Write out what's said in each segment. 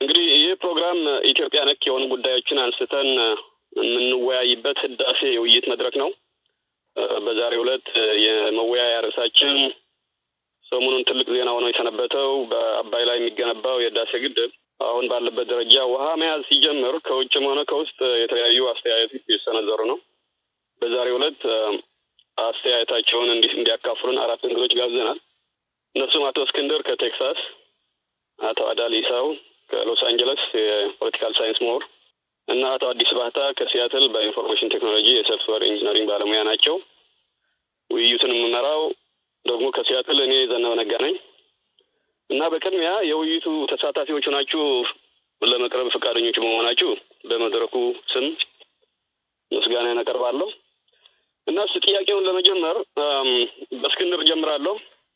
እንግዲህ ይህ ፕሮግራም ኢትዮጵያ ነክ የሆኑ ጉዳዮችን አንስተን የምንወያይበት ህዳሴ የውይይት መድረክ ነው። በዛሬው ዕለት የመወያያ ርዕሳችን ሰሞኑን ትልቅ ዜና ሆኖ የሰነበተው በአባይ ላይ የሚገነባው የህዳሴ ግድብ አሁን ባለበት ደረጃ ውሃ መያዝ ሲጀምር ከውጭም ሆነ ከውስጥ የተለያዩ አስተያየቶች እየሰነዘሩ ነው። በዛሬው ዕለት አስተያየታቸውን እንዲህ እንዲያካፍሉን አራት እንግዶች ጋብዘናል። እነሱም አቶ እስክንድር ከቴክሳስ፣ አቶ አዳል ኢሳው ከሎስ አንጀለስ የፖለቲካል ሳይንስ ምሁር እና አቶ አዲስ ባህታ ከሲያትል በኢንፎርሜሽን ቴክኖሎጂ የሶፍትዌር ኢንጂነሪንግ ባለሙያ ናቸው። ውይይቱን የምመራው ደግሞ ከሲያትል እኔ ዘነበ ነጋ ነኝ እና በቅድሚያ የውይይቱ ተሳታፊዎች ሆናችሁ ለመቅረብ ፈቃደኞች በመሆናችሁ በመድረኩ ስም ምስጋና ያቀርባለሁ እና እስ ጥያቄውን ለመጀመር በእስክንድር ጀምራለሁ።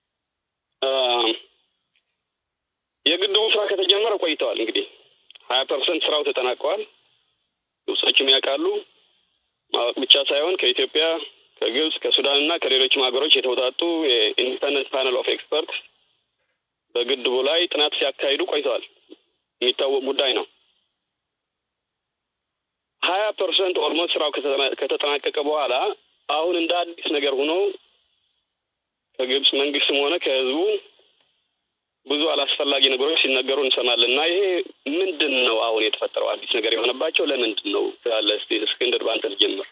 የግድቡ ስራ ከተጀመረ ቆይተዋል። እንግዲህ ሀያ ፐርሰንት ስራው ተጠናቀዋል። ግብጾችም ያውቃሉ። ማወቅ ብቻ ሳይሆን ከኢትዮጵያ፣ ከግብጽ፣ ከሱዳን እና ከሌሎችም ሀገሮች የተውጣጡ የኢንዲፐንደንት ፓነል ኦፍ ኤክስፐርት በግድቡ ላይ ጥናት ሲያካሂዱ ቆይተዋል። የሚታወቅ ጉዳይ ነው። ሀያ ፐርሰንት ኦልሞስት ስራው ከተጠናቀቀ በኋላ አሁን እንደ አዲስ ነገር ሆኖ ከግብጽ መንግስትም ሆነ ከህዝቡ ብዙ አላስፈላጊ ነገሮች ሲነገሩ እንሰማለን እና ይሄ ምንድን ነው አሁን የተፈጠረው አዲስ ነገር የሆነባቸው ለምንድን ነው ያለ? እስኪ እስክንድር በአንተ ልጀምር።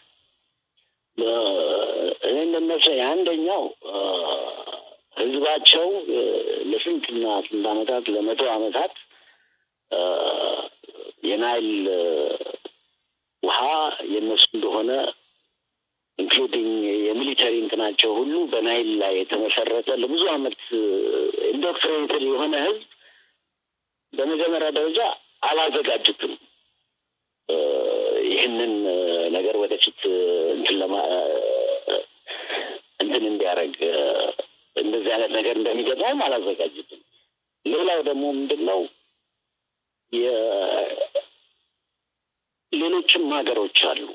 እኔ እንደሚመስለኝ አንደኛው ህዝባቸው ለስንትና ስንት ዓመታት ለመቶ ዓመታት የናይል ውሃ የእነሱ እንደሆነ ኢንክሉዲንግ የሚሊተሪ እንትናቸው ሁሉ በናይል ላይ የተመሰረተ ለብዙ ዓመት ኢንዶክትሪኔትድ የሆነ ህዝብ በመጀመሪያ ደረጃ አላዘጋጁትም። ይህንን ነገር ወደፊት እንትን ለማ እንትን እንዲያደርግ እንደዚህ አይነት ነገር እንደሚገጥመውም አላዘጋጁትም። ሌላው ደግሞ ምንድን ነው ሌሎችም ሀገሮች አሉ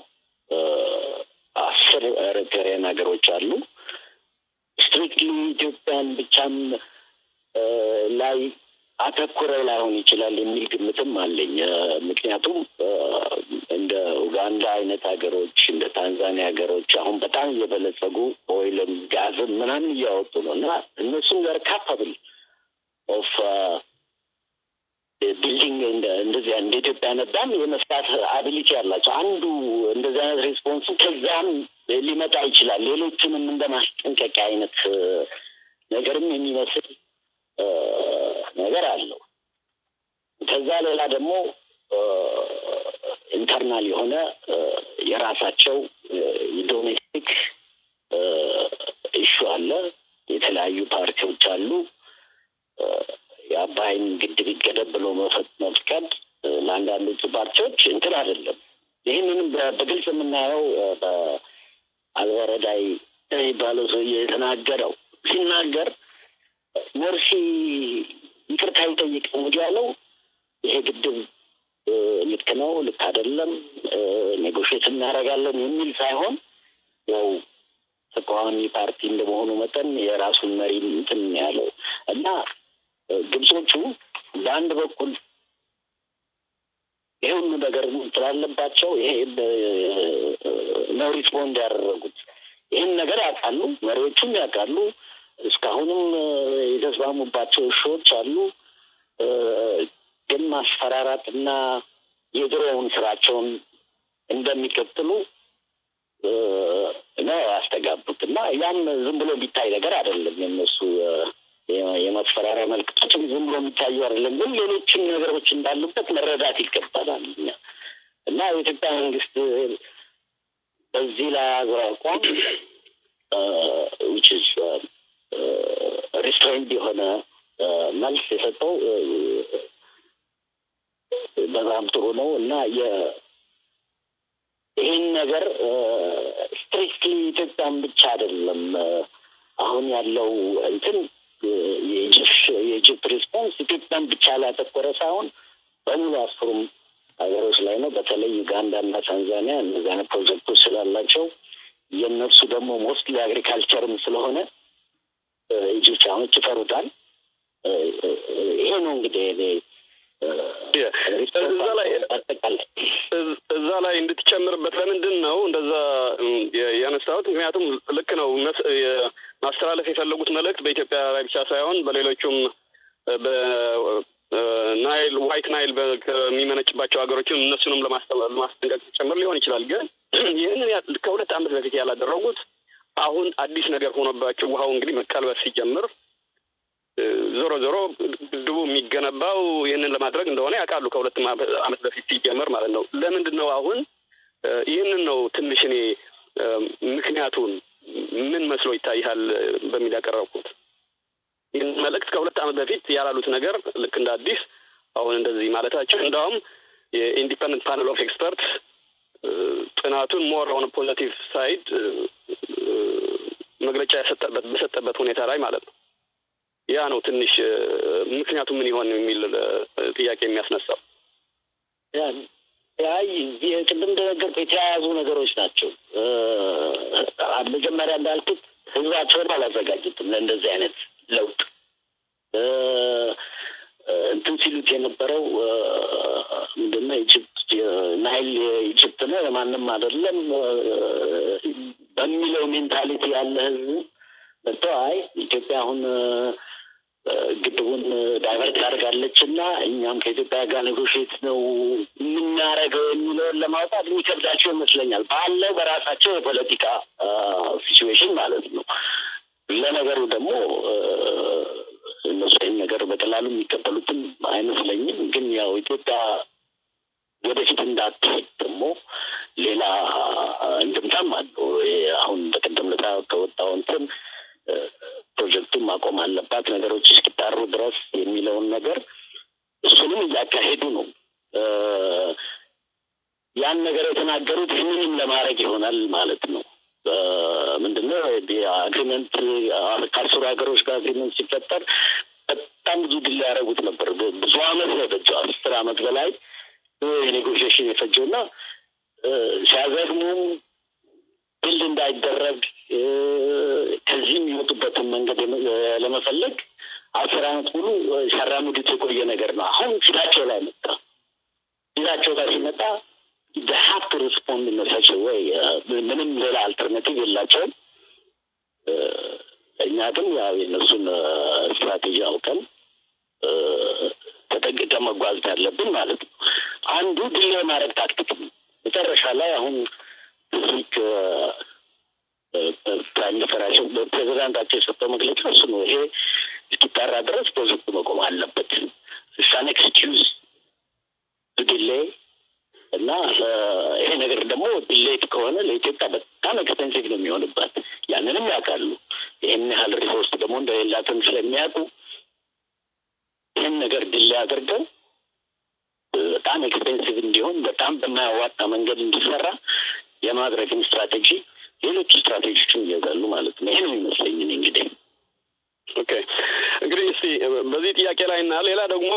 አስር ኤሪትሪያን ሀገሮች አሉ። ስትሪክትሊ ኢትዮጵያን ብቻም ላይ አተኩረው ላይሆን ይችላል የሚል ግምትም አለኝ። ምክንያቱም እንደ ኡጋንዳ አይነት ሀገሮች እንደ ታንዛኒያ ሀገሮች አሁን በጣም እየበለጸጉ ኦይልም ጋዝም ምናምን እያወጡ ነው እና እነሱም ጋር ካፓብል ኦፍ ቢልዲንግ እንደዚህ እንደ ኢትዮጵያ ነዳም የመስራት አቢሊቲ ያላቸው አንዱ እንደዚህ አይነት ሬስፖንስ ከዛም ሊመጣ ይችላል። ሌሎቹንም እንደ ማስጠንቀቂያ አይነት ነገርም የሚመስል ነገር አለው። ከዛ ሌላ ደግሞ ኢንተርናል የሆነ የራሳቸው የዶሜስቲክ ኢሹ አለ። የተለያዩ ፓርቲዎች አሉ። የአባይን ግድብ ይገደብ ብሎ መፍቀድ ለአንዳንዶቹ ፓርቲዎች እንትን አይደለም። ይህንንም በግልጽ የምናየው በአልበረዳይ የሚባለው ሰውዬ የተናገረው ሲናገር ሞርሲ ይቅርታ ይጠይቅ እንጂ ያለው ይሄ ግድብ ልክ ነው፣ ልክ አይደለም፣ ኔጎሽት እናደርጋለን የሚል ሳይሆን ያው ተቃዋሚ ፓርቲ እንደመሆኑ መጠን የራሱን መሪ እንትን ያለው እና ግብጾቹ በአንድ በኩል ይሄ ሁሉ ነገር ስላለባቸው ይሄ ነው ሪስፖንድ ያደረጉት። ይህን ነገር ያውቃሉ፣ መሪዎቹም ያውቃሉ። እስካሁንም የተስማሙባቸው እሾዎች አሉ። ግን ማስፈራራትና የድሮውን ስራቸውን እንደሚቀጥሉ ነው ያስተጋቡት እና ያም ዝም ብሎ የሚታይ ነገር አይደለም የነሱ የማስፈራሪያ መልክቶችም ዝም ብሎ የሚታዩ አይደለም። ግን ሌሎችም ነገሮች እንዳሉበት መረዳት ይገባናል እና የኢትዮጵያ መንግስት በዚህ ላይ ያዘው አቋም ዊች ኢዝ ሪስትሬንድ የሆነ መልስ የሰጠው በጣም ጥሩ ነው እና ይህን ነገር ስትሪክትሊ ኢትዮጵያን ብቻ አይደለም አሁን ያለው እንትን የኢጅፕት ሪስፖንስ ኢትዮጵያን ብቻ ላይ ያተኮረ ሳይሆን በሙሉ አስሩም ሀገሮች ላይ ነው። በተለይ ዩጋንዳ እና ታንዛኒያ እነዚህ አይነት ፕሮጀክቶች ስላላቸው የእነሱ ደግሞ ሞስትሊ አግሪካልቸርም ስለሆነ ኢጅፕቲያኖች ይፈሩታል። ይሄ ነው እንግዲህ እኔ እዛ ላይ እዛ ላይ እንድትጨምርበት ለምንድን ነው እንደዛ ያነሳሁት? ምክንያቱም ልክ ነው ማስተላለፍ የፈለጉት መልእክት በኢትዮጵያ ላይ ብቻ ሳይሆን በሌሎቹም በናይል ዋይት ናይል ከሚመነጭባቸው ሀገሮችም እነሱንም ለማስጠንቀቅ ጭምር ሊሆን ይችላል። ግን ይህንን ከሁለት ዓመት በፊት ያላደረጉት አሁን አዲስ ነገር ሆኖባቸው ውሃው እንግዲህ መቀልበስ ሲጀምር ዞሮ ዞሮ ግድቡ የሚገነባው ይህንን ለማድረግ እንደሆነ ያውቃሉ። ከሁለት ዓመት በፊት ሲጀመር ማለት ነው። ለምንድን ነው አሁን ይህንን ነው ትንሽ እኔ ምክንያቱን ምን መስሎ ይታይሃል በሚል ያቀረብኩት ይህን መልእክት ከሁለት ዓመት በፊት ያላሉት ነገር ልክ እንደ አዲስ አሁን እንደዚህ ማለታቸው እንዳውም የኢንዲፐንደንት ፓነል ኦፍ ኤክስፐርት ጥናቱን ሞር ኦን ፖዘቲቭ ሳይድ መግለጫ የሰጠበት በሰጠበት ሁኔታ ላይ ማለት ነው። ያ ነው ትንሽ ምክንያቱ ምን ይሆን የሚል ጥያቄ የሚያስነሳው። ያይ ቅድም እንደነገርኩ የተያያዙ ነገሮች ናቸው። መጀመሪያ እንዳልኩት ህዝባቸውን አላዘጋጁትም ለእንደዚህ አይነት ለውጥ እንትን ሲሉት የነበረው ምንድነው ኢጅፕት ናይል የኢጅፕት ነው የማንም አይደለም በሚለው ሜንታሊቲ ያለ ህዝብ መጥቶ አይ ኢትዮጵያ አሁን ግድቡን ዳይቨርት አድርጋለች እና እኛም ከኢትዮጵያ ጋር ኔጎሽት ነው የምናደርገው የሚለውን ለማውጣት የሚከብዳቸው ይመስለኛል። ባለው በራሳቸው የፖለቲካ ሲቹዌሽን ማለት ነው። ለነገሩ ደግሞ እነሱ ይህን ነገር በቀላሉ የሚቀበሉትም አይመስለኝም። ግን ያው ኢትዮጵያ ወደፊት እንዳትሄድ ደግሞ ሌላ እንድምታም አለው። አሁን በቀደም ለታ ከወጣው እንትን ፕሮጀክቱን ማቆም አለባት ነገሮች እስኪጣሩ ድረስ የሚለውን ነገር እሱንም እያካሄዱ ነው። ያን ነገር የተናገሩት ይህንንም ለማድረግ ይሆናል ማለት ነው። ምንድነው የአግሪመንት ከአስሩ ሀገሮች ጋር አግሪመንት ሲፈጠር በጣም ብዙ ድል ያደረጉት ነበር። ብዙ አመት ነው የፈጀው፣ አስር አመት በላይ የኔጎሽሽን የፈጀው እና ሲያዘግሙም ድል እንዳይደረግ ከዚህ የሚወጡበትን መንገድ ለመፈለግ አስር አመት ሙሉ ሲያራምዱት የቆየ ነገር ነው። አሁን ፊታቸው ላይ መጣ። ፊታቸው ላይ ሲመጣ ሀብት ሪስፖንድ መሳቸው ወይ ምንም ሌላ አልተርናቲቭ የላቸውም። እኛ ግን ያው የእነሱን ስትራቴጂ አውቀን ተጠንቅቀን መጓዝ ያለብን ማለት ነው። አንዱ ድል የማድረግ ታክቲክ ነው። መጨረሻ ላይ አሁን ፊክ ፕራይም ሚኒስትራቸው ፕሬዚዳንታቸው የሰጠው መግለጫ እሱ ነው። ይሄ እስኪጣራ ድረስ ፕሮጀክቱ መቆም አለበት። ሳን ኤክስኪውዝ ዲሌይ እና ይሄ ነገር ደግሞ ዲሌት ከሆነ ለኢትዮጵያ በጣም ኤክስፔንሲቭ ነው የሚሆንባት። ያንንም ያውቃሉ። ይህን ያህል ሪሶርስ ደግሞ እንደሌላትም ስለሚያውቁ ይህን ነገር ድሌ አድርገው በጣም ኤክስፔንሲቭ እንዲሆን በጣም በማያዋጣ መንገድ እንዲሰራ የማድረግን ስትራቴጂ ሌሎች ስትራቴጂዎችን ይይዛሉ ማለት ነው። ይሄ ነው የሚመስለኝ እኔ እንግዲህ ኦኬ እንግዲህ እስቲ በዚህ ጥያቄ ላይ እና ሌላ ደግሞ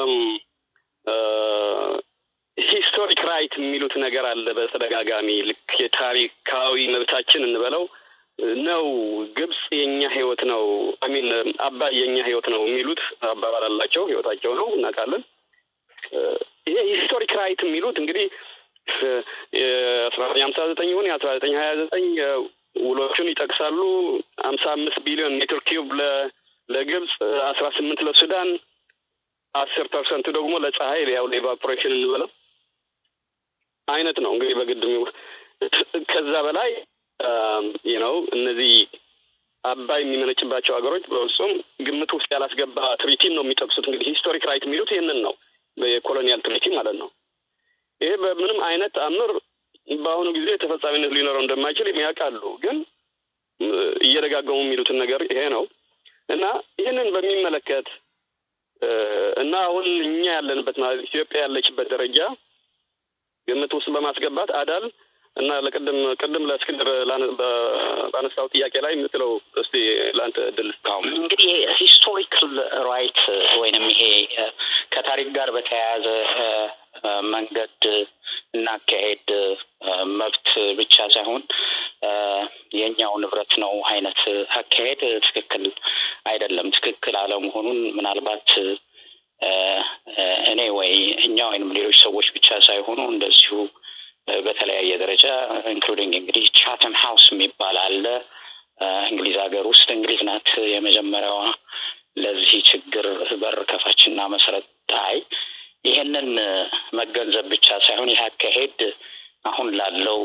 ሂስቶሪክ ራይት የሚሉት ነገር አለ በተደጋጋሚ ልክ የታሪካዊ መብታችን እንበለው ነው። ግብጽ የኛ ህይወት ነው አሚን አባይ የኛ ህይወት ነው የሚሉት አባባል አላቸው። ህይወታቸው ነው እናውቃለን። ይሄ ሂስቶሪክ ራይት የሚሉት እንግዲህ የአስራ ዘጠኝ ሀምሳ ዘጠኝ ይሁን የአስራ ዘጠኝ ሀያ ዘጠኝ ውሎቹን ይጠቅሳሉ። ሀምሳ አምስት ቢሊዮን ሜትር ኪዩብ ለግብጽ፣ አስራ ስምንት ለሱዳን፣ አስር ፐርሰንቱ ደግሞ ለፀሐይ ያው ለኢቫፖሬሽን እንበለው አይነት ነው እንግዲህ በግድም ከዛ በላይ ነው እነዚህ አባይ የሚመነጭባቸው ሀገሮች በፍጹም ግምት ውስጥ ያላስገባ ትሪቲን ነው የሚጠቅሱት። እንግዲህ ሂስቶሪክ ራይት የሚሉት ይህንን ነው፣ የኮሎኒያል ትሪቲ ማለት ነው። ይሄ በምንም አይነት አምር በአሁኑ ጊዜ ተፈጻሚነት ሊኖረው እንደማይችል የሚያውቃሉ። ግን እየደጋገሙ የሚሉትን ነገር ይሄ ነው እና ይህንን በሚመለከት እና አሁን እኛ ያለንበት ማለት ኢትዮጵያ ያለችበት ደረጃ ግምት ውስጥ በማስገባት አዳል እና ለቅድም ቅድም ለእስክንድር ባነሳው ጥያቄ ላይ የምትለው እስቲ ለአንተ እድል እንግዲህ ሂስቶሪካል ራይት ወይንም ይሄ ከታሪክ ጋር በተያያዘ መንገድ እናካሄድ መብት ብቻ ሳይሆን የኛው ንብረት ነው አይነት አካሄድ ትክክል አይደለም። ትክክል አለመሆኑን ምናልባት እኔ ወይ እኛ ወይንም ሌሎች ሰዎች ብቻ ሳይሆኑ እንደዚሁ በተለያየ ደረጃ ኢንክሉዲንግ እንግዲህ ቻተም ሀውስ የሚባል አለ እንግሊዝ ሀገር ውስጥ እንግሊዝ ናት የመጀመሪያዋ ለዚህ ችግር በር ከፋችና መሰረት ጣይ ይሄንን መገንዘብ ብቻ ሳይሆን ይህ አካሄድ አሁን ላለው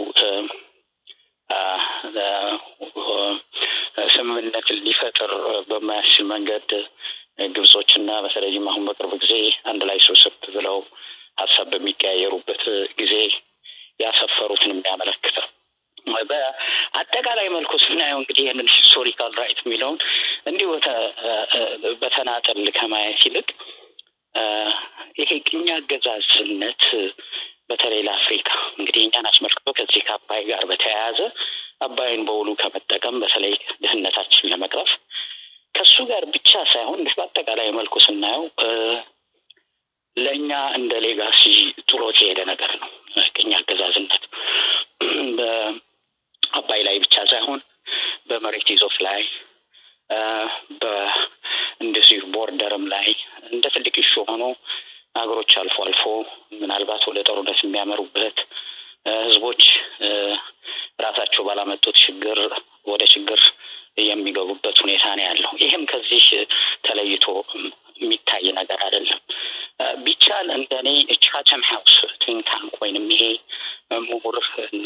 ስምምነት ሊፈጥር በማያስችል መንገድ ግብጾችና በተለይም አሁን በቅርብ ጊዜ አንድ ላይ ስብስብ ብለው ሀሳብ በሚቀያየሩበት ጊዜ ያሰፈሩትን የሚያመለክተው በአጠቃላይ መልኩ ስናየው እንግዲህ ይህንን ሂስቶሪካል ራይት የሚለውን እንዲሁ በተናጠል ከማየት ይልቅ ይሄ ቅኝ አገዛዝነት በተለይ ለአፍሪካ እንግዲህ እኛን አስመልክቶ ከዚህ ከአባይ ጋር በተያያዘ አባይን በውሉ ከመጠቀም በተለይ ድህነታችን ለመቅረፍ ከሱ ጋር ብቻ ሳይሆን በአጠቃላይ መልኩ ስናየው ለእኛ እንደ ሌጋሲ ጥሎት የሄደ ነገር ነው። ቅኝ አገዛዝነት በአባይ ላይ ብቻ ሳይሆን በመሬት ይዞት ላይ እንደዚሁ ቦርደርም ላይ እንደ ትልቅ ኢሹ ሆኖ ሀገሮች አልፎ አልፎ ምናልባት ወደ ጦርነት የሚያመሩበት ህዝቦች ራሳቸው ባላመጡት ችግር ወደ ችግር የሚገቡበት ሁኔታ ነው ያለው። ይህም ከዚህ ተለይቶ የሚታይ ነገር አይደለም። ቢቻል እንደ እኔ ቻተም ሀውስ ቲንክ ታንክ ወይንም ይሄ ምሁር እና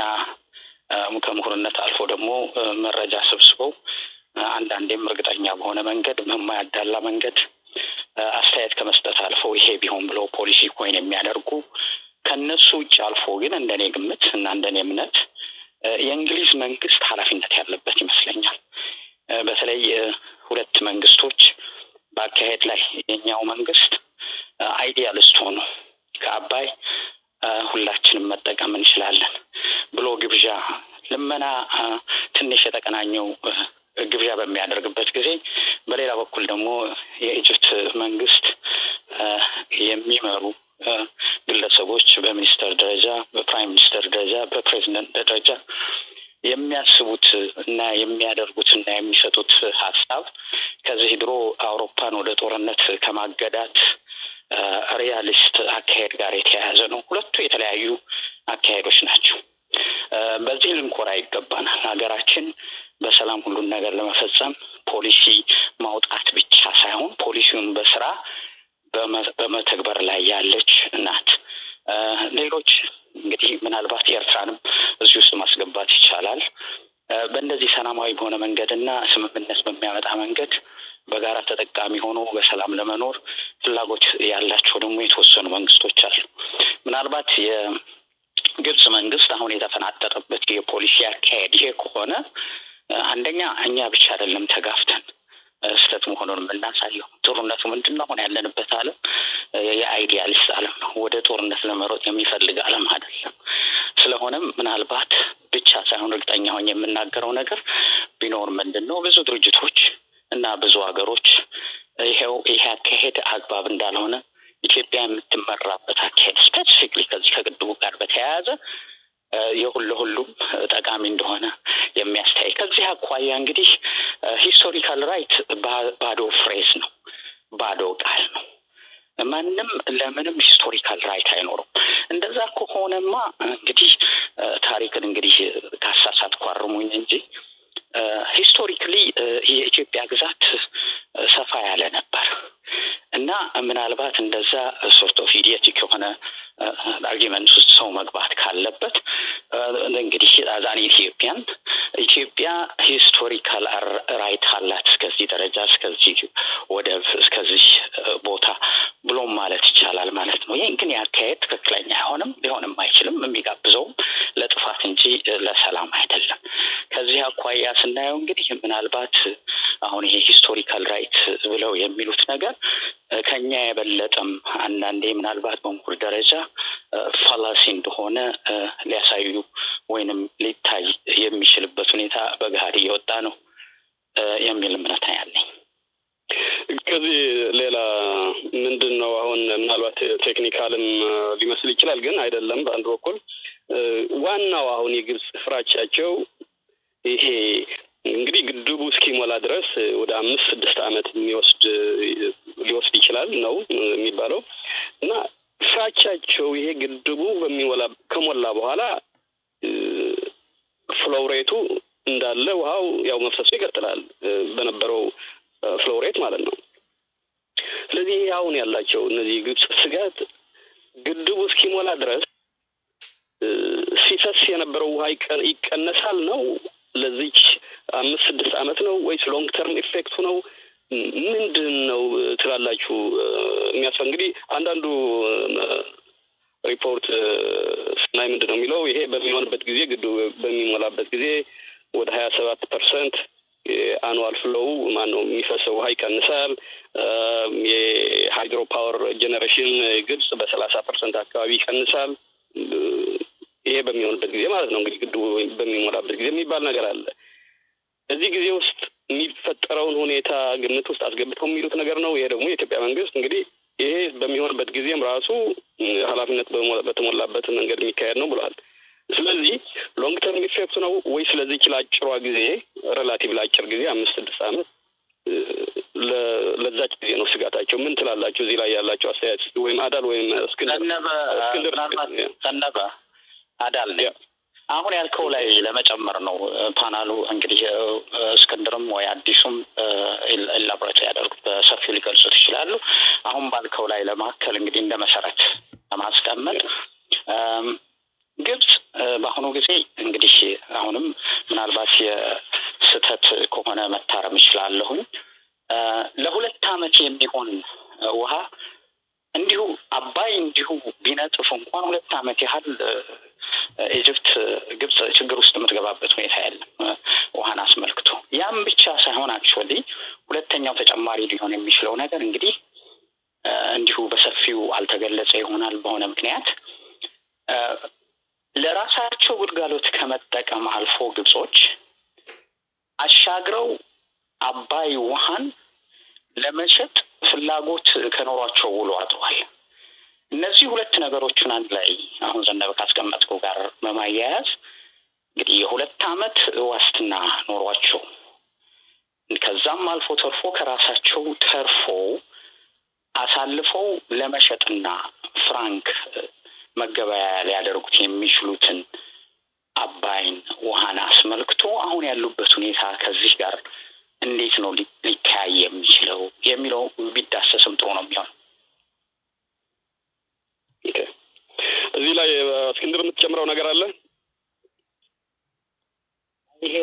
ከምሁርነት አልፎ ደግሞ መረጃ ሰብስበው አንዳንዴም እርግጠኛ በሆነ መንገድ በማያዳላ መንገድ አስተያየት ከመስጠት አልፈው ይሄ ቢሆን ብለው ፖሊሲ ኮይን የሚያደርጉ ከነሱ ውጭ አልፎ ግን እንደኔ ግምት እና እንደኔ እምነት የእንግሊዝ መንግስት ኃላፊነት ያለበት ይመስለኛል። በተለይ ሁለት መንግስቶች በአካሄድ ላይ የኛው መንግስት አይዲያሊስት ሆኖ ከአባይ ሁላችንም መጠቀም እንችላለን ብሎ ግብዣ ልመና ትንሽ የተቀናኘው ግብዣ በሚያደርግበት ጊዜ በሌላ በኩል ደግሞ የኢጅፕት መንግስት የሚመሩ ግለሰቦች በሚኒስተር ደረጃ፣ በፕራይም ሚኒስተር ደረጃ፣ በፕሬዚደንት ደረጃ የሚያስቡት እና የሚያደርጉት እና የሚሰጡት ሀሳብ ከዚህ ድሮ አውሮፓን ወደ ጦርነት ከማገዳት ሪያሊስት አካሄድ ጋር የተያያዘ ነው። ሁለቱ የተለያዩ አካሄዶች ናቸው። በዚህ ልንኮራ ይገባናል። ሀገራችን በሰላም ሁሉን ነገር ለመፈጸም ፖሊሲ ማውጣት ብቻ ሳይሆን ፖሊሲውን በስራ በመተግበር ላይ ያለች ናት። ሌሎች እንግዲህ ምናልባት ኤርትራንም እዚህ ውስጥ ማስገባት ይቻላል። በእንደዚህ ሰላማዊ በሆነ መንገድ እና ስምምነት በሚያመጣ መንገድ በጋራ ተጠቃሚ ሆኖ በሰላም ለመኖር ፍላጎት ያላቸው ደግሞ የተወሰኑ መንግስቶች አሉ። ምናልባት የግብጽ መንግስት አሁን የተፈናጠጠበት የፖሊሲ አካሄድ ይሄ ከሆነ አንደኛ እኛ ብቻ አይደለም ተጋፍተን ስህተት መሆኑን የምናሳየው። ጦርነቱ ምንድን ነው? አሁን ያለንበት ዓለም የአይዲያሊስት ዓለም ነው። ወደ ጦርነት ለመሮጥ የሚፈልግ ዓለም አይደለም። ስለሆነም ምናልባት ብቻ ሳይሆን እርግጠኛ ሆኜ የምናገረው ነገር ቢኖር ምንድን ነው ብዙ ድርጅቶች እና ብዙ ሀገሮች ይሄው ይሄ አካሄድ አግባብ እንዳልሆነ ኢትዮጵያ የምትመራበት አካሄድ ስፔሲፊክሊ ከዚህ ከግድቡ ጋር በተያያዘ የሁሉ ሁሉም ጠቃሚ እንደሆነ የሚያስተያይ ከዚህ አኳያ እንግዲህ ሂስቶሪካል ራይት ባዶ ፍሬዝ ነው፣ ባዶ ቃል ነው። ማንም ለምንም ሂስቶሪካል ራይት አይኖረው። እንደዛ ከሆነማ እንግዲህ ታሪክን እንግዲህ ካሳሳትኩ አርሙኝ እንጂ ሂስቶሪክሊ የኢትዮጵያ ግዛት ሰፋ ያለ ነበር እና ምናልባት እንደዛ ሶርት ኦፍ ኢዲየቲክ የሆነ አርጊመንት ውስጥ ሰው መግባት ካለበት እንግዲህ አዛን ኢትዮጵያን ኢትዮጵያ ሂስቶሪካል ራይት አላት እስከዚህ ደረጃ እስከዚህ ወደብ እስከዚህ ቦታ ብሎም ማለት ይቻላል ማለት ነው። ይህ ግን ያካሄድ ትክክለኛ አይሆንም፣ ሊሆንም አይችልም። የሚጋብዘውም ለጥፋት እንጂ ለሰላም አይደለም። ከዚህ አኳያ ስናየው እንግዲህ ምናልባት አሁን ይሄ ሂስቶሪካል ራይት ብለው የሚሉት ነገር ከኛ የበለጠም አንዳንዴ ምናልባት በምሁር ደረጃ ፋላሲ እንደሆነ ሊያሳዩ ወይንም ሊታይ የሚችልበት ሁኔታ በገሃድ እየወጣ ነው የሚል እምነት ያለኝ። ከዚህ ሌላ ምንድን ነው አሁን ምናልባት ቴክኒካልም ሊመስል ይችላል፣ ግን አይደለም። በአንድ በኩል ዋናው አሁን የግብጽ ፍራቻቸው ይሄ እንግዲህ ግድቡ እስኪሞላ ድረስ ወደ አምስት ስድስት ዓመት የሚወስድ ሊወስድ ይችላል ነው የሚባለው እና ፍራቻቸው ይሄ ግድቡ በሚሞላ ከሞላ በኋላ ፍሎውሬቱ እንዳለ ውሃው ያው መፍሰሱ ይቀጥላል በነበረው ፍሎውሬት ማለት ነው። ስለዚህ ይሄ አሁን ያላቸው እነዚህ ግብጽ ስጋት ግድቡ እስኪሞላ ድረስ ሲፈስ የነበረው ውሃ ይቀነሳል ነው ለዚች አምስት ስድስት ዓመት ነው ወይስ ሎንግ ተርም ኢፌክቱ ነው? ምንድን ነው ትላላችሁ? የሚያስፈ እንግዲህ አንዳንዱ ሪፖርት ስናይ ምንድን ነው የሚለው ይሄ በሚሆንበት ጊዜ ግድቡ በሚሞላበት ጊዜ ወደ ሀያ ሰባት ፐርሰንት የአኑዋል ፍሎው ማን ነው የሚፈሰው ውሃ ይቀንሳል። የሃይድሮ ፓወር ጄኔሬሽን ግብጽ በሰላሳ ፐርሰንት አካባቢ ይቀንሳል። ይሄ በሚሆንበት ጊዜ ማለት ነው እንግዲህ ግድቡ በሚሞላበት ጊዜ የሚባል ነገር አለ። እዚህ ጊዜ ውስጥ የሚፈጠረውን ሁኔታ ግምት ውስጥ አስገብተው የሚሉት ነገር ነው። ይሄ ደግሞ የኢትዮጵያ መንግስት እንግዲህ ይሄ በሚሆንበት ጊዜም ራሱ ኃላፊነት በተሞላበት መንገድ የሚካሄድ ነው ብሏል። ስለዚህ ሎንግ ተርም ኢፌክቱ ነው ወይ ስለዚህች ለአጭሯ ጊዜ ሬላቲቭ ለአጭር ጊዜ አምስት ስድስት ዓመት ለዛች ጊዜ ነው ስጋታቸው። ምን ትላላችሁ? እዚህ ላይ ያላቸው አስተያየት ወይም አዳል ወይም እስክንድር ዘነበ አዳል ነኝ። አሁን ያልከው ላይ ለመጨመር ነው ፓናሉ እንግዲህ እስክንድርም ወይ አዲሱም ኤላቦሬት ያደርጉት በሰፊው ሊገልጹት ይችላሉ። አሁን ባልከው ላይ ለማከል እንግዲህ እንደ መሰረት ለማስቀመጥ ግብጽ በአሁኑ ጊዜ እንግዲህ አሁንም ምናልባት የስህተት ከሆነ መታረም ይችላለሁኝ ለሁለት ዓመት የሚሆን ውሃ እንዲሁ አባይ እንዲሁ ቢነጥፍ እንኳን ሁለት ዓመት ያህል ኢጅፕት ግብጽ ችግር ውስጥ የምትገባበት ሁኔታ የለም ውሃን አስመልክቶ። ያም ብቻ ሳይሆን አክቹዋሊ ሁለተኛው ተጨማሪ ሊሆን የሚችለው ነገር እንግዲህ እንዲሁ በሰፊው አልተገለጸ ይሆናል በሆነ ምክንያት ለራሳቸው ግልጋሎት ከመጠቀም አልፎ ግብጾች አሻግረው አባይ ውሃን ለመሸጥ ፍላጎት ከኖሯቸው ውሎ አድሯል። እነዚህ ሁለት ነገሮችን አንድ ላይ አሁን ዘነበ ካስቀመጥከው ጋር በማያያዝ እንግዲህ የሁለት ዓመት ዋስትና ኖሯቸው ከዛም አልፎ ተርፎ ከራሳቸው ተርፎ አሳልፈው ለመሸጥና ፍራንክ መገበያያ ሊያደርጉት የሚችሉትን አባይን ውሃን አስመልክቶ አሁን ያሉበት ሁኔታ ከዚህ ጋር እንዴት ነው ሊተያይ የሚችለው የሚለው ቢዳሰስም ጥሩ ነው የሚሆነው። እዚህ ላይ እስክንድር የምትጨምረው ነገር አለ? ይሄ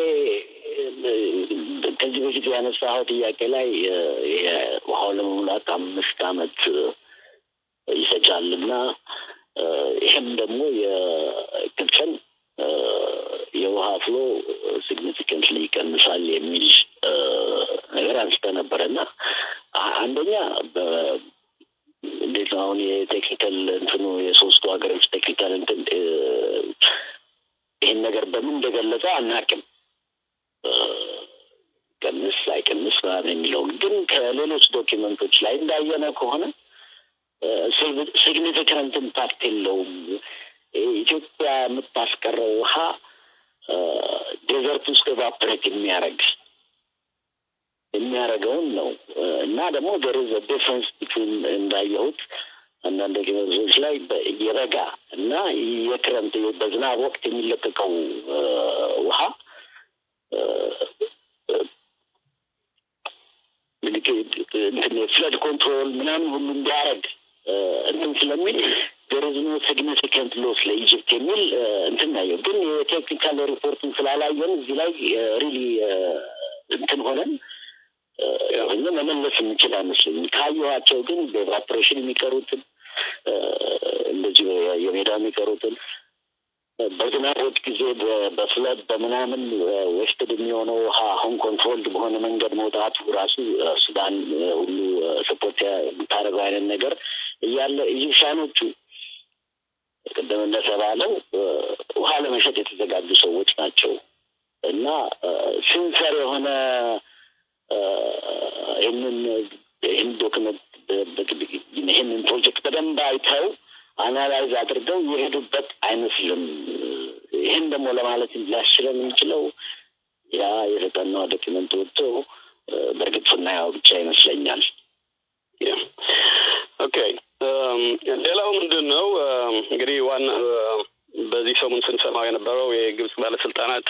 ከዚህ በፊት ያነሳኸው ጥያቄ ላይ ውሃው ለመሙላት አምስት ዓመት ይፈጃል እና ይህም ደግሞ የግብፅን የውሃ ፍሎ ሲግኒፊካንትሊ ይቀንሳል የሚል ነገር አንስተ ነበረ እና አንደኛ እንዴት ነው አሁን የቴክኒካል እንትኑ የሶስቱ ሀገሮች ቴክኒካል እንትን ይህን ነገር በምን እንደገለጸ አናቅም። ቀንስ አይቀንስ ምናምን የሚለውን ግን ከሌሎች ዶኪመንቶች ላይ እንዳየነ ከሆነ ሲግኒፊካንት ኢምፓክት የለውም። ኢትዮጵያ የምታስቀረው ውሃ ዴዘርት ውስጥ ኤቫፕሬት የሚያደርግ የሚያደርገውን ነው እና ደግሞ ደርዝ ዲፍረንስ ቢትዊን እንዳየሁት አንዳንድ ዶኪመንቶች ላይ የበጋ እና የክረምት በዝናብ ወቅት የሚለቀቀው ውሃ ፍለድ ኮንትሮል ምናምን ሁሉ እንዲያደርግ እንትን ስለሚል ደረዝኖ ሲግኒፊካንት ሎስ ለኢጅፕት የሚል እንትን ናየው። ግን የቴክኒካል ሪፖርቱን ስላላየን እዚህ ላይ ሪሊ እንትን ሆነን እኛ መመለስ የምንችል አይመስለኝም። ካየኋቸው ግን በኤቫፖሬሽን የሚቀሩትን እንደዚህ የሜዳ የሚቀሩትን በዝናቦች ጊዜ በፍለድ በምናምን ወስድ የሚሆነው ውሃ አሁን ኮንትሮልድ በሆነ መንገድ መውጣቱ ራሱ ሱዳን ሁሉ ስፖርት የምታደርገው አይነት ነገር እያለ ኢጂፕሻኖቹ ቅድም እንደተባለው ውሃ ለመሸጥ የተዘጋጁ ሰዎች ናቸው እና ሲንሰር የሆነ ይህንን ይህን ዶክመንት ይህንን ፕሮጀክት በደንብ አይተው አናላይዝ አድርገው የሄዱበት አይመስልም። ይህን ደግሞ ለማለት ሊያስችለን የሚችለው ያ የተጠናው ዶኪመንት ወጥቶ በእርግጥ ስናየው ብቻ ይመስለኛል። ኦኬ ሌላው ምንድን ነው እንግዲህ ዋና በዚህ ሰሙን ስንሰማው የነበረው የግብጽ ባለስልጣናት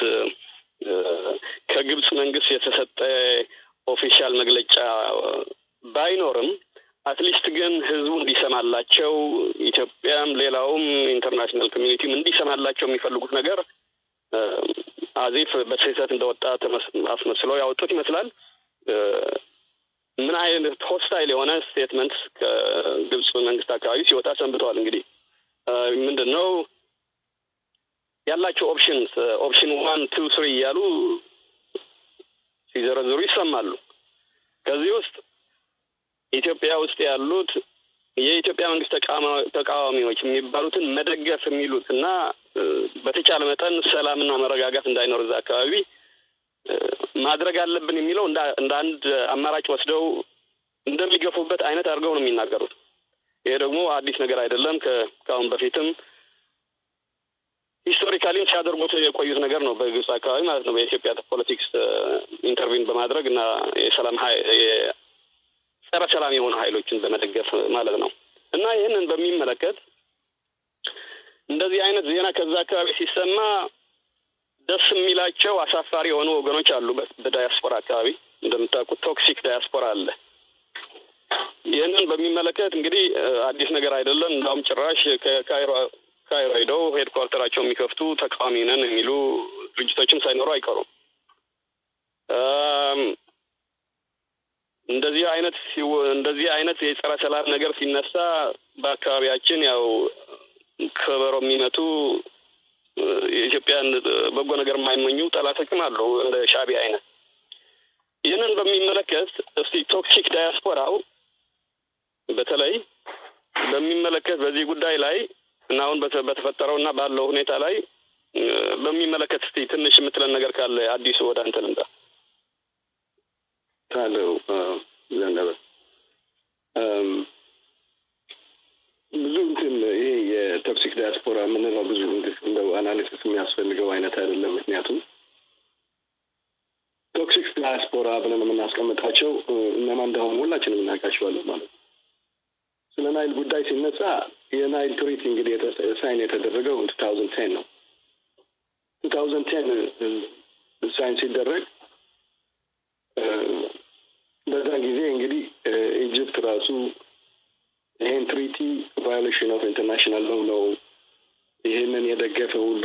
ከግብጽ መንግስት የተሰጠ ኦፊሻል መግለጫ ባይኖርም አትሊስት ግን ህዝቡ እንዲሰማላቸው ኢትዮጵያም ሌላውም ኢንተርናሽናል ኮሚኒቲም እንዲሰማላቸው የሚፈልጉት ነገር አዚፍ በስህተት እንደወጣ አስመስለው ያወጡት ይመስላል። ምን አይነት ሆስታይል የሆነ ስቴትመንት ከግብጽ መንግስት አካባቢ ሲወጣ ሰንብተዋል። እንግዲህ ምንድን ነው ያላቸው ኦፕሽንስ ኦፕሽን ዋን ቱ ስሪ እያሉ ሲዘረዝሩ ይሰማሉ። ከዚህ ውስጥ ኢትዮጵያ ውስጥ ያሉት የኢትዮጵያ መንግስት ተቃዋሚዎች የሚባሉትን መደገፍ የሚሉት እና በተቻለ መጠን ሰላምና መረጋጋት እንዳይኖር እዛ አካባቢ ማድረግ አለብን የሚለው እንደ አንድ አማራጭ ወስደው እንደሚገፉበት አይነት አድርገው ነው የሚናገሩት። ይሄ ደግሞ አዲስ ነገር አይደለም። ከአሁን በፊትም ሂስቶሪካሊም ሲያደርጉት የቆዩት ነገር ነው። በግብጽ አካባቢ ማለት ነው። በኢትዮጵያ ፖለቲክስ ኢንተርቪን በማድረግ እና የሰላም ጸረ ሰላም የሆኑ ሀይሎችን በመደገፍ ማለት ነው እና ይህንን በሚመለከት እንደዚህ አይነት ዜና ከዛ አካባቢ ሲሰማ ደስ የሚላቸው አሳፋሪ የሆኑ ወገኖች አሉ። በዳያስፖራ አካባቢ እንደምታውቁት ቶክሲክ ዳያስፖራ አለ። ይህንን በሚመለከት እንግዲህ አዲስ ነገር አይደለም። እንዳውም ጭራሽ ከካይሮ ካይሮ ሄደው ሄድኳርተራቸው የሚከፍቱ ተቃዋሚ ነን የሚሉ ድርጅቶችም ሳይኖሩ አይቀሩም። እንደዚህ አይነት እንደዚህ አይነት የጸረ ሰላም ነገር ሲነሳ በአካባቢያችን ያው ከበሮ የሚመቱ የኢትዮጵያን በጎ ነገር የማይመኙ ጠላቶችም አሉ እንደ ሻዕቢያ አይነት። ይህንን በሚመለከት እስቲ ቶክሲክ ዳያስፖራው በተለይ በሚመለከት በዚህ ጉዳይ ላይ እና አሁን በተፈጠረው እና ባለው ሁኔታ ላይ በሚመለከት እስቲ ትንሽ የምትለን ነገር ካለ አዲሱ ወደ አንተ ልምጣ። ታለው ዘነበ ብዙ እንትን ይሄ የቶክሲክ ዳያስፖራ የምንለው ብዙ እንደው አናሊሲስ የሚያስፈልገው አይነት አይደለም። ምክንያቱም ቶክሲክ ዳያስፖራ ብለን የምናስቀምጣቸው እነማን እንደሆኑ ሁላችንም እናውቃቸዋለን ማለት ነው። ስለ ናይል ጉዳይ ሲነሳ የናይል ትሪቲ እንግዲህ ሳይን የተደረገው ቱ ታውዘንድ ቴን ነው። ቱ ታውዘንድ ቴን ሳይን ሲደረግ በዛ ጊዜ እንግዲህ ኢጅፕት ራሱ ይሄን ትሪቲ ቫዮሌሽን ኦፍ ኢንተርናሽናል ሎው ነው፣ ይህንን የደገፈ ሁሉ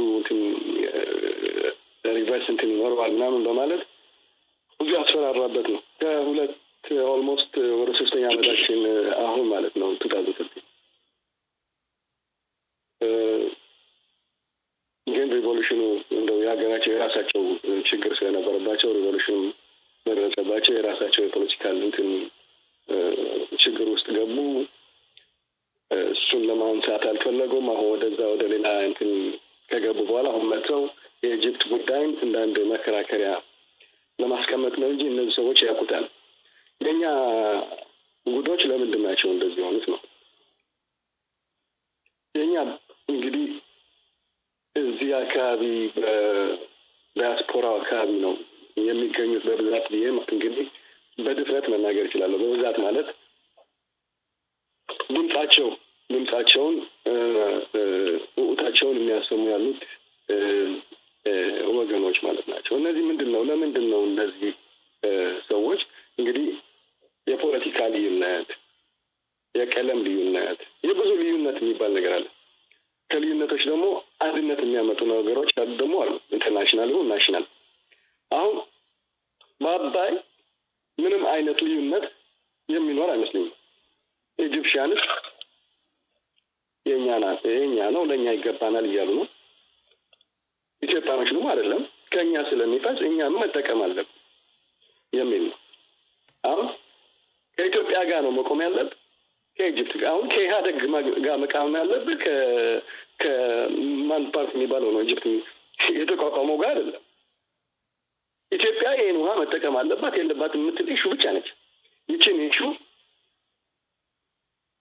ሪቨርስ እንትን ይኖረዋል ምናምን በማለት ብዙ ያስፈራራበት ነው። ከሁለት ኦልሞስት ወደ ሶስተኛ ዓመታችን አሁን ማለት ነው ቱ ታውዘንድ ሰርቲ ግን ሪቮሉሽኑ እንደው የሀገራቸው የራሳቸው ችግር ስለነበረባቸው ሪቮሉሽኑ ደረሰባቸው። የራሳቸው የፖለቲካል እንትን ችግር ውስጥ ገቡ። እሱን ለማንሳት አልፈለጉም። አሁን ወደዛ ወደ ሌላ እንትን ከገቡ በኋላ አሁን መጥተው የኢጅፕት ጉዳይም እንደ አንድ መከራከሪያ ለማስቀመጥ ነው እንጂ እነዚህ ሰዎች ያውቁታል። የእኛ ጉዶች ለምንድን ናቸው እንደዚህ የሆኑት ነው። የእኛ እንግዲህ እዚህ አካባቢ በዲያስፖራው አካባቢ ነው የሚገኙት በብዛት ብዬ እንግዲህ በድፍረት መናገር እችላለሁ። በብዛት ማለት ድምጻቸው ድምጻቸውን ውዑታቸውን የሚያሰሙ ያሉት ወገኖች ማለት ናቸው። እነዚህ ምንድን ነው? ለምንድን ነው እነዚህ ሰዎች እንግዲህ የፖለቲካ ልዩነት፣ የቀለም ልዩነት፣ የብዙ ልዩነት የሚባል ነገር አለ። ከልዩነቶች ደግሞ አንድነት የሚያመጡ ነገሮች ደግሞ አሉ። ኢንተርናሽናል ይሁን ናሽናል አሁን በአባይ ምንም አይነት ልዩነት የሚኖር አይመስለኝም። ኢጂፕሽያንስ የእኛ ናት የእኛ ነው ለእኛ ይገባናል እያሉ ነው። ኢትዮጵያኖች ደግሞ አይደለም ከእኛ ስለሚፈስ እኛም መጠቀም አለብን የሚል ነው። አሁን ከኢትዮጵያ ጋር ነው መቆም ያለብን ከኢጅፕት ጋር አሁን ከኢህአደግ ጋር መቃወም ያለብን ከማን ፓርት የሚባለው ነው ኢጅፕት የተቋቋመው ጋር አይደለም። ኢትዮጵያ ይህን ውሃ መጠቀም አለባት የለባት የምትል ኢሹ ብቻ ነች። ይችን ኢሹ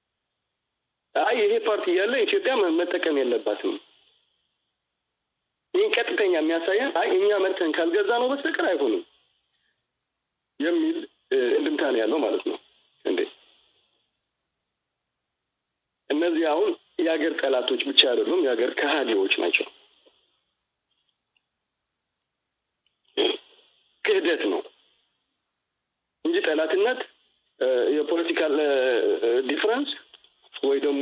አይ ይሄ ፓርቲ እያለ ኢትዮጵያ መጠቀም የለባትም ይህን ቀጥተኛ የሚያሳየን አይ እኛ መርተን ካልገዛ ነው በስተቀር አይሆንም የሚል እንድምታ ነው ያለው ማለት ነው። እንዴ እነዚህ አሁን የሀገር ጠላቶች ብቻ አይደሉም፣ የሀገር ከሃዲዎች ናቸው። ክህደት ነው እንጂ ጠላትነት የፖለቲካል ዲፍረንስ ወይ ደግሞ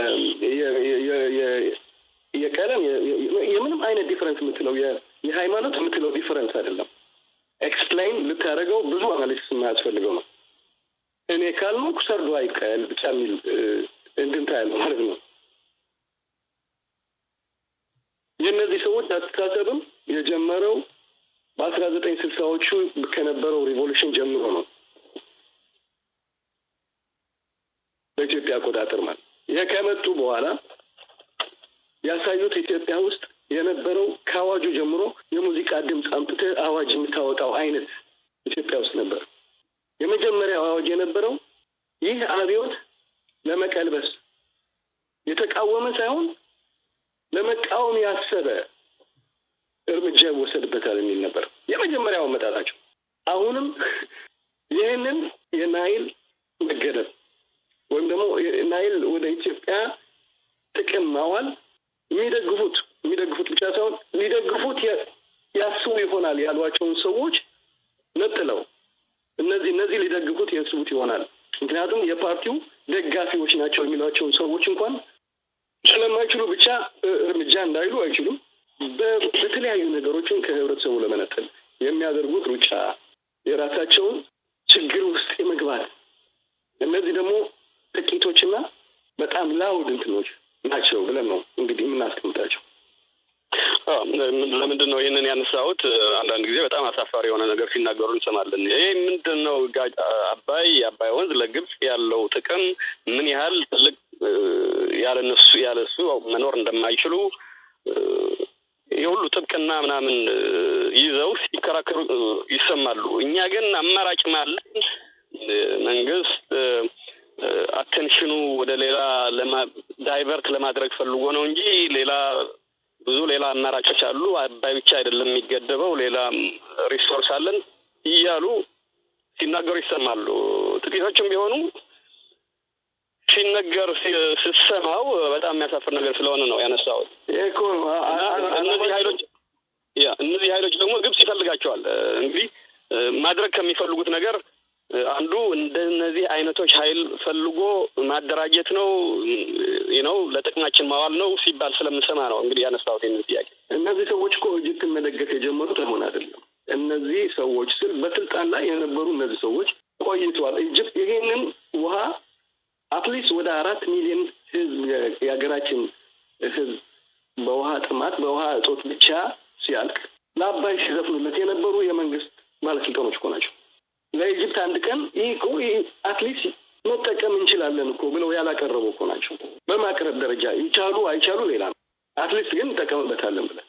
የቀለም የምንም አይነት ዲፍረንስ የምትለው የሃይማኖት የምትለው ዲፍረንስ አይደለም። ኤክስፕላይን ልታደርገው ብዙ አናሊሲስ የማያስፈልገው ነው። እኔ ካልሞኩ ሰርዶ አይቀል ብቻ የሚል እንድምታ ያለው ማለት ነው። የእነዚህ ሰዎች አስተሳሰብም የጀመረው በአስራ ዘጠኝ ስልሳዎቹ ከነበረው ሪቮሉሽን ጀምሮ ነው። በኢትዮጵያ አቆጣጠር ማለት ይሄ ከመጡ በኋላ ያሳዩት ኢትዮጵያ ውስጥ የነበረው ከአዋጁ ጀምሮ የሙዚቃ ድምፅ አምጥተህ አዋጅ የምታወጣው አይነት ኢትዮጵያ ውስጥ ነበር። የመጀመሪያው አዋጅ የነበረው ይህ አብዮት ለመቀልበስ የተቃወመ ሳይሆን ለመቃወም ያሰበ እርምጃ ይወሰድበታል የሚል ነበር የመጀመሪያው አመጣጣቸው። አሁንም ይህንን የናይል መገደብ ወይም ደግሞ ናይል ወደ ኢትዮጵያ ጥቅም ማዋል የሚደግፉት የሚደግፉት ብቻ ሳይሆን ሊደግፉት ያስቡ ይሆናል ያሏቸውን ሰዎች ነጥለው እነዚህ እነዚህ ሊደግፉት ያስቡት ይሆናል ምክንያቱም የፓርቲው ደጋፊዎች ናቸው የሚሏቸውን ሰዎች እንኳን ስለማይችሉ ብቻ እርምጃ እንዳይሉ አይችሉም። በተለያዩ ነገሮችን ከህብረተሰቡ ለመነጠል የሚያደርጉት ሩጫ የራሳቸውን ችግር ውስጥ የመግባት እነዚህ ደግሞ ጥቂቶችና በጣም ላውድ እንትኖች ናቸው ብለን ነው እንግዲህ የምናስቀምጣቸው። ለምንድን ነው ይህንን ያነሳሁት? አንዳንድ ጊዜ በጣም አሳፋሪ የሆነ ነገር ሲናገሩ እንሰማለን። ይህ ምንድን ነው አባይ የአባይ ወንዝ ለግብጽ ያለው ጥቅም ምን ያህል ትልቅ ያለነሱ ያለሱ መኖር እንደማይችሉ የሁሉ ጥብቅና ምናምን ይዘው ሲከራከሩ ይሰማሉ። እኛ ግን አማራጭ ማለን መንግስት አቴንሽኑ ወደ ሌላ ዳይቨርት ለማድረግ ፈልጎ ነው እንጂ ሌላ ብዙ ሌላ አማራጮች አሉ። አባይ ብቻ አይደለም የሚገደበው፣ ሌላ ሪሶርስ አለን እያሉ ሲናገሩ ይሰማሉ። ጥቂቶችም ቢሆኑ ሲነገር ስትሰማው በጣም የሚያሳፍር ነገር ስለሆነ ነው ያነሳሁት። እነዚህ ኃይሎች ያ እነዚህ ኃይሎች ደግሞ ግብጽ ይፈልጋቸዋል። እንግዲህ ማድረግ ከሚፈልጉት ነገር አንዱ እንደነዚህ አይነቶች ኃይል ፈልጎ ማደራጀት ነው ነው ለጥቅማችን ማዋል ነው ሲባል ስለምሰማ ነው እንግዲህ ያነሳሁት ይህንን ጥያቄ። እነዚህ ሰዎች እኮ ኢጅፕትን መደገፍ የጀመሩት አሁን አይደለም። እነዚህ ሰዎች ስል በስልጣን ላይ የነበሩ እነዚህ ሰዎች ቆይተዋል። ኢጅፕት ይሄንን ውሃ አትሊስት ወደ አራት ሚሊዮን ህዝብ የሀገራችን ህዝብ በውሃ ጥማት በውሃ እጦት ብቻ ሲያልቅ ለአባይ ሲዘፍኑለት የነበሩ የመንግስት ባለስልጣኖች እኮ ናቸው። ለኢጅፕት አንድ ቀን ይህ እኮ አትሊስት መጠቀም እንችላለን እኮ ብለው ያላቀረቡ እኮ ናቸው። በማቅረብ ደረጃ ይቻሉ አይቻሉ ሌላ ነው። አትሊስት ግን እንጠቀምበታለን ብለን